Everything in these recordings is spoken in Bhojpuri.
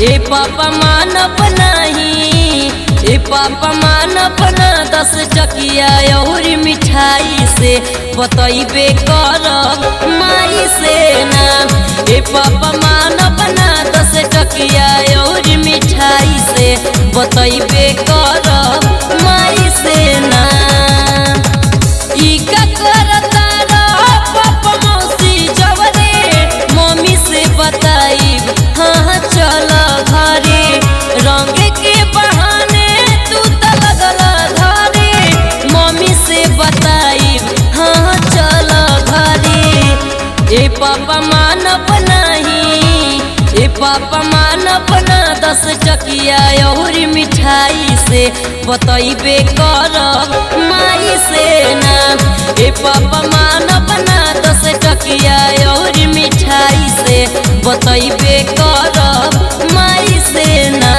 ए पापा मानब नहीं ए पापा मानब ना दस टकिया और मिठाई से बतैबे करब माई से ना ए पापा मानब ना दस टकिया और मिठाई से बतैबे करब माई से ना ई का करता रह पापा मौसी जवरे मम्मी से बताइब हाँ चल घरे रंग के बहाने तू त लगल घरे मम्मी से बताइब हाँ चल घरे ए पापा मानब नहीं ए पापा मानब ना दस टकिया और मिठाई से बतैबे करब माई से ना ए पापा मानब ना दस टकिया और मिठाई से बतैबे करब माई से ना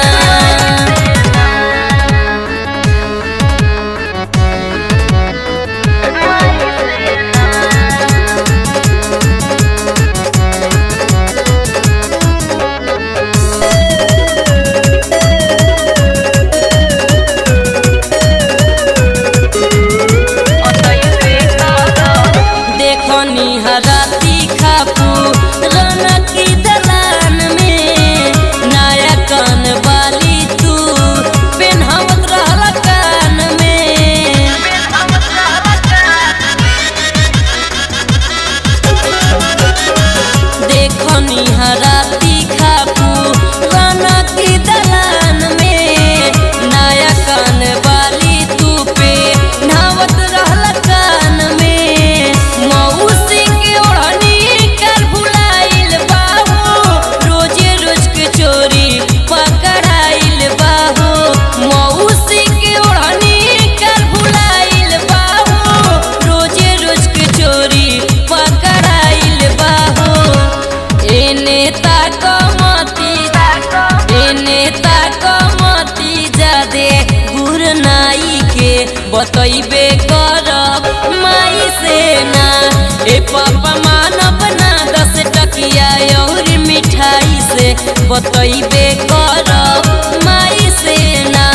देखनी हराती खापू रौनक की दलान में नया कान वाली तू पेन्हावत रहल कान में देखनी हराती खापू रौनक की दलान में नया कान वाली तू पे नहावत रहल कान में मौसी के ओढ़नी कर भुलाइल बाहू रोजे रोज के चोरी पकड़ाइल बाहू मौसी के ओढ़नी कर भुलाइल बाहू रोजे रोज के चोरी पकड़ाइल बाहू एने ताक मती एने ताक मती जादे गुर नाई के बतैबे करब माई से ना ए पापा मानब ना दस टकिया और मिठाई से बतैबे करब माई से ना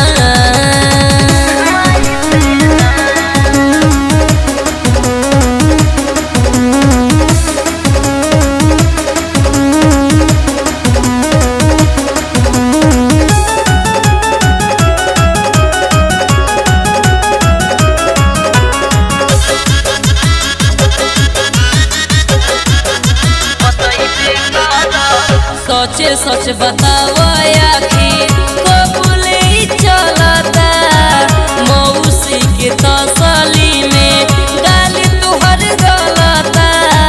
सोचे सोच बताओ आखिर कबूले ही चलता मौसी के तसली में गाली तुहर गलता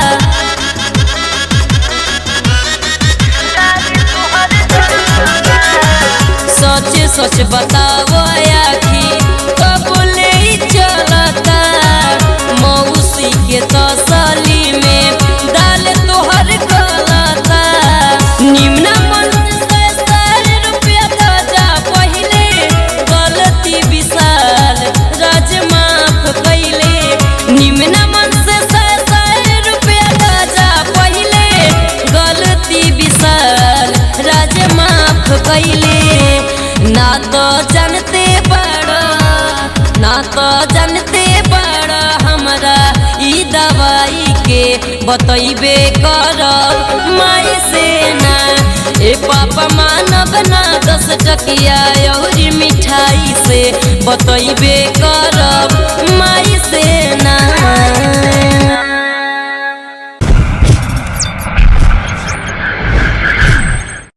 सोचे सोच बताओ आखिर कबूले ही चलता मौसी के तसली में दाल तोहर गलता निम्न मन से सर रुपया ताजा पहिले गलती विशाल राज माफ कैले निम्न मन से सर रुपया ताजा पहिले गलती विशाल राज माफ कैले ना तो जानते बड़ा ना तो जानते बड़ा हमरा ई दवाई के बतैबे करब माई से ना ए पापा मानब ना दस टकिया और मिठाई से बतैबे करब माई से